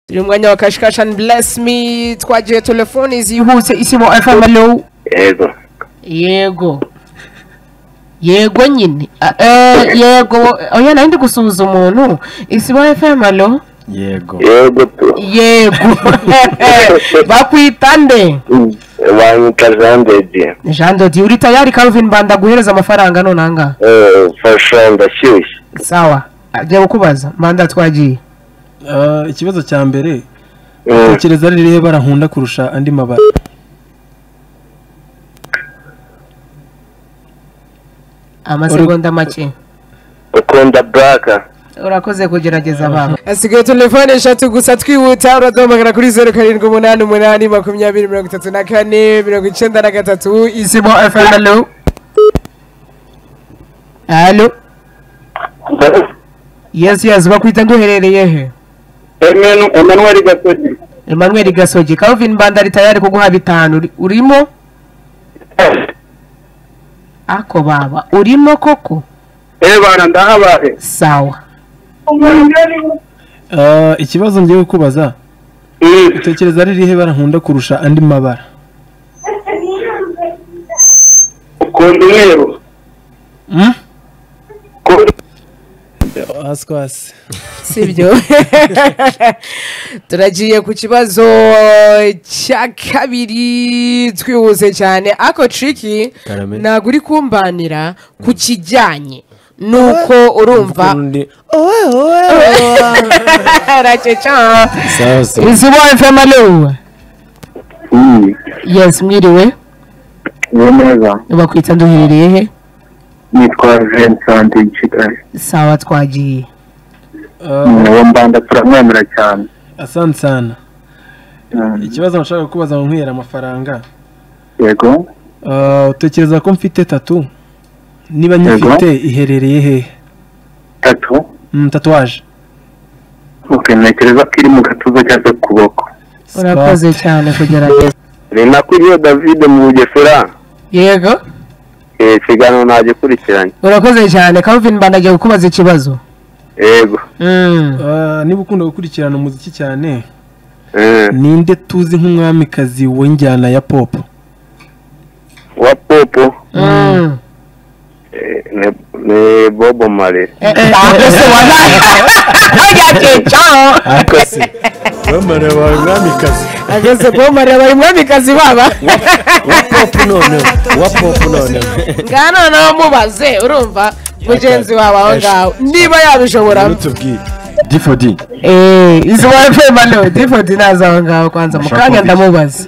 turi mu mwanya wa kashi kashi and bless me twagiye telefoni zihuse isimo FM hello yego yego yego nyine Ah, eh, yego oya nari ndi gusuhuza umuntu isibo fm alo yego yego tu yego bakwita nde banyita jean de dieu jean dodi uri tayari calvin banda guhereza amafaranga nonanga Eh, fasha ndashyushye sawa ajya kukubaza manda twagiye Ah, ikibazo cya mbere Mm, tekereza ari irihe bara nkunda kurusha andi mabara amasegonda make ukunda buraka urakoze kugerageza baba hasigaye telefoni eshatu gusa twihuta uraduhamagara kuri zeru karindwi umunani umunani makumyabiri mirongo itatu na kane mirongo icyenda na gatatu isimo FM hello alo yes yes bakwita duherereye he emanuweli gasogi emmanuel gasogi calvin banda ari tayari kuguha bitanu Uri- urimo ako baba urimo koko eee bana ndahabaye sawa Ah, ikibazo ngiye kukubaza Mm, tekereza ari irihe bara nkunda kurusha andi mabara ukunda umweru Mm? ukunda ask us sibyo turagiye ku kibazo cya kabiri twihuse cyane ako triki Karame. ntabwo uri kumbanira ku kijyanye nuko urumva Undi- raceca sawa sawa izi fm alo Mm, yes mwiriwe ni neza bakwita duherereye he nitwa vincent kigali sawa twagiye Ah, uwo mbanda turamwemera cyane asante sana Mm, ikibazo nashaka kukubaza ngo nkwihera amafaranga yego Ah, utekereza ko mfite tatu niba nyifite iherereye hehe tatu Mm, tatuwaje ukenekereza ko iri mu gatuza cyangwa ku kuboko urakoze cyane kugerageza ni nako iriyo david mu bugesera yego ikiganiro ntagikurikiranye urakoze cyane calvin banda agiye kukubaza ikibazo yego Mm. Ah, niba ukunda gukurikirana umuziki cyane Eh, ninde tuzi nk'umwamikazi w'injyana ya pop wa popo Mm. eh, ni- ni bobo mare Eh, eh, ako se wala- Oya, Jejo. akose bamara wawe mwamikazi ageze kuba mariya bari mwamikazi baba wapopu noneho wapopu noneho ngana nawe mubaze urumva mugenzi wawe aho ngaho niba yabishobora tubwiye d for d Eh, izi wa FM alo difodi naza aho ngaho kwanza mu kanya ndamubaza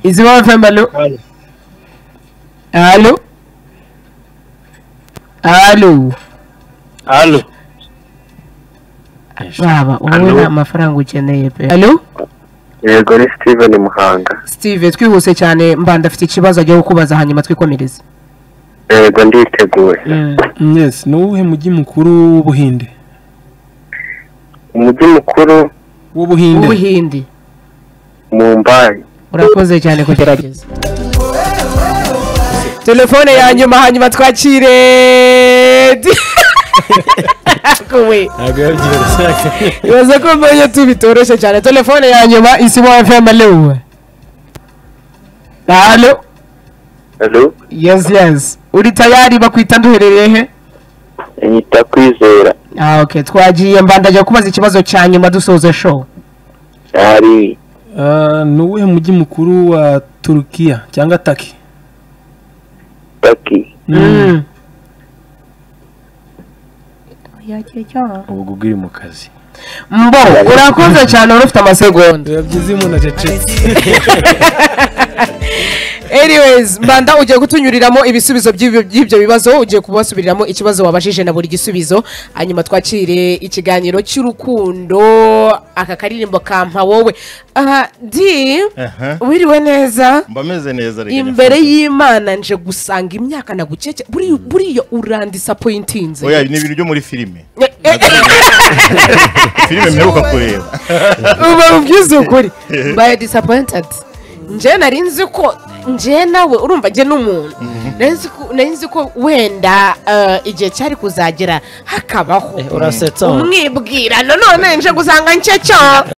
izi wa FM alo alo alo halo baba wowe Alo. nta mafaranga ukeneye pe alo yego ni steven muhanga steve twihuse cyane mbanda afite ikibazo agiye kukubaza hanyuma twikomereze yego nditeguye Mm. Mm, yes ni uwuhe mujyi mukuru w'ubuhinde umujyi mukuru w'ubuhinde ubuhindi mumbai urakoze cyane kugerageza telefone ya nyuma hanyuma twakire kuwe ntabwo yabyihereza ibaze ko mbonye tu bitoroshye cyane telefone ya nyuma hanyuma isi wa FM alo alo halo yes yes uri tayari bakwita duherereye he nyita kwizera Ah, okay. twagiye mbandajya kubaza ikibazo cya nyuma dusoza show ari Ah, ni uwuhe mujyi mukuru wa turukiya cyangwa taki taki Mm. ubwo ugwiri mu kazi mbo urakoze cyane wari ufite amasegonda byiza umuntu acecetse anyways mbanda ugiye kutunyuriramo ibisubizo by'ibyo- by'ibyo bibazo ugiye kubasubiriramo ikibazo wabajije na buri gisubizo hanyuma twakire ikiganiro cy'urukundo aka karirimbo kampa wowe aha di Aha. wiriwe neza mba meze neza reka imbere nyafata. y'imana nje gusanga imyaka nagukeke buriya buriya urandisapoyintinze oya ni ibintu byo muri filime Eh, eh, filime mperuka kureba uba ubwiza ukuri mbaye disappointed nje nari nzi ko njye nawe urumva njye n'umuntu nari nzi ko- nari nzi ko wenda eh, igihe cyari kuzagera hakabaho Eh, urasetsa umwibwira nanone nje gusanga ncye cyo